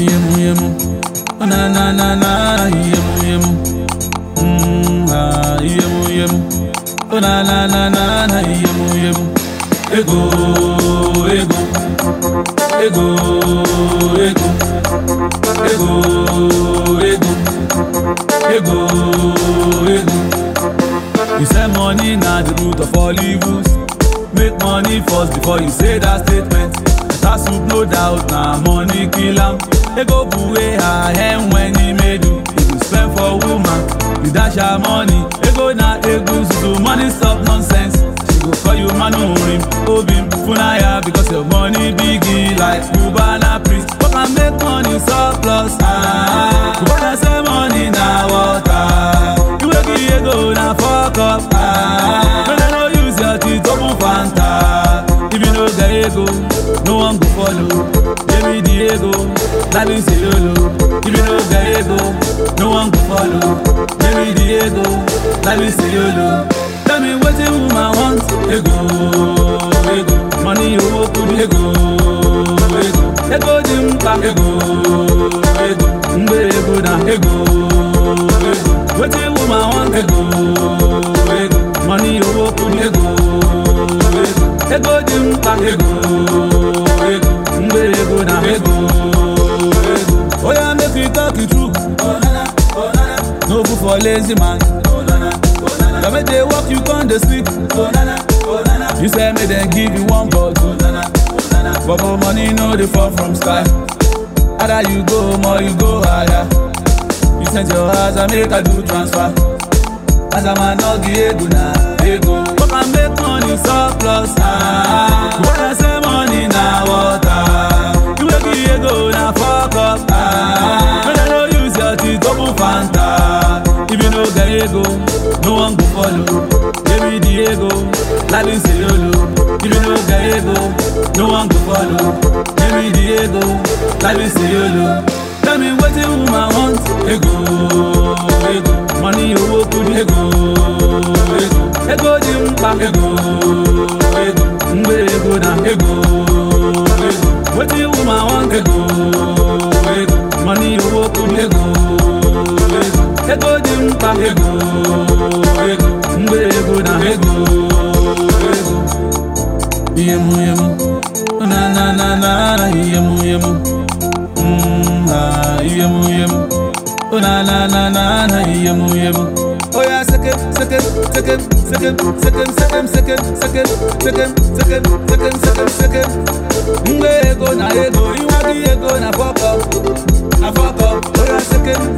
Yemu yemu, oh na na na na, yemu yemu, mm ah yemu yemu, oh na na na na na, yemu yemu. Ego, ego, ego, ego, ego, ego, ego, ego. You say money na the root of all evils. Make money first before you say that statement. That's to blow doubt na money kill am. Ego buwe her hen when he made you. If you spend for woman, you dash her money. Ego na ego so money stop nonsense. She go call you manurim, obim, funaya because your money biggie like Cubana priest. But can make money surplus. Ah, Cubana say money na water. You wey give ego na fuck up. Ah, no, no, no use your teeth open Fanta. If you no get ego, no one go follow. Give me the ego, that means say lolo. If you no get ego, no one go follow. Give me the ego, that means say lolo. Tell me wetin woman want. Ego, ego, money owó kudi. Ego, ego, ego dị mkpa. Ego, ego, mgbe ego na. Ego, ego, wetin woman want. Ego, ego, money owó kudi. Ego, ego, ego dị mkpa. Ego, ego, mgbe ego na. Ego, ego, oya make we talk the truth. No food for lazy man. Now make they work, you con dey sleep. You say make dem give you one bottle. But for money no dey fall from sky. Either you go home or you go higher. You send your house and make I do transfer. As a man no give ego na ego. But can make money surplus. Ah, when I say money na water. You wey give ego na fuck up. Ah, when I no use your teeth open Fanta. If you no get ego, no one go follow. Give me the ego, like me say lolo. If you no get ego, no one go follow. Give me the ego, like me say yolo. Tell me wetin woman want. Ego, ego, money owó kudi. Ego, ego, ego dị mkpa. Ego, ego, mgbe ego na. Ego, ego, wetin woman want. Ego, ego, money owó kudi. Ego, ego, ego dị mkpa. Ego, ego, mgbe ego na. Ego, ego. Yemu yemu, oh na na na na, yemu yemu. Mm, ah, yemu yemu. Oh na na na na na, yemu yemu. Oh yeah, second, second, second, second, second, second, second, second, second, second, second, second, second. Mgbe ego na ego, iwagi ego na fuck up, na fuck up. Oh yeah, second,